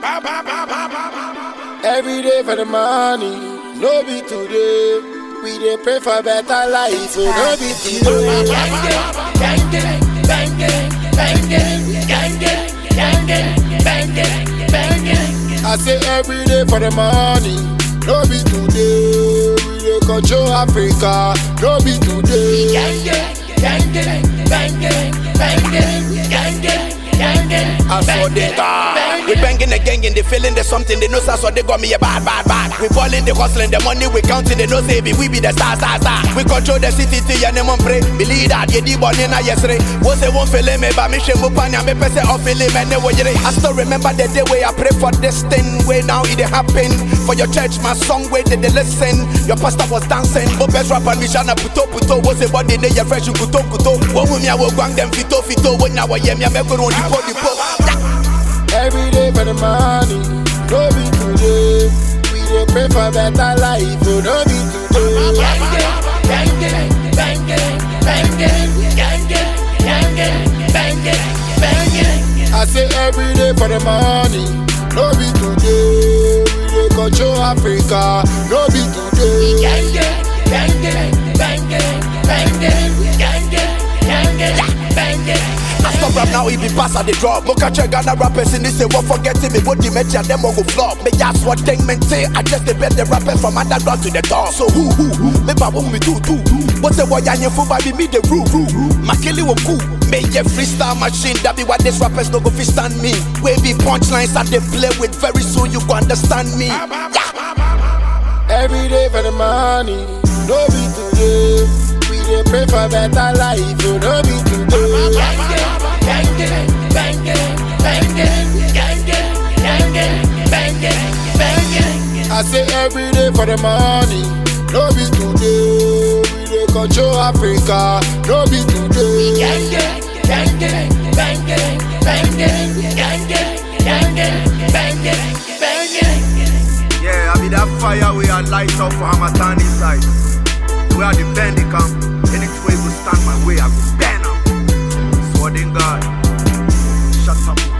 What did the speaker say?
Every day for the money, no be today. We dey pray for better life, so no be today. I say every day for the money, no be today. We dey control Africa, no be today. I saw they die. We banging the gang and they feeling the something. They know so so they got me a bad, bad, bad. We balling, they hustling, the money we counting. They know say be we be the star, star, star. We control the city till your name on pray. Believe that you di born in a yesterday. What's they won't feel me, but me shame upanya me pese off feeling man. I still remember the day where I pray for this thing. Where now it dey happen for your church. My song where they, they listen. Your pastor was dancing. But best rapper me shana puto puto. What's the body they your fresh kuto kuto. What with me I will gang them fito fito. When now I am me I make on dipo dipo. Every day for the money, no be today. We dey pray for better life, so no be today. I say every day for the money, no be today. We dey control Africa, no be today. I stop rap now, he be pass at the drop. Mocha check Ghana rappers in this say what forgetting me, what dementia, them all go flop. Me just what thing men say, I just the bet the rappers from underground to the top. So who who who? Me ba what me do do. What's the boy and for baby me the rule rule. Makili wo cool. Me a freestyle machine, that be why these rappers no go fit stand me. We be punchlines that they play with, very soon you go understand me. Yeah. Every day for the money, no be today. We dey pray for better life, so no be today. I say every day for the money, no be today. We dey control Africa, no be today. Yeah, I be that fire we are light up for Hamatan inside. We are the Bandicam. Any way go stand my way, I go burn up. Sword in God. Shut up.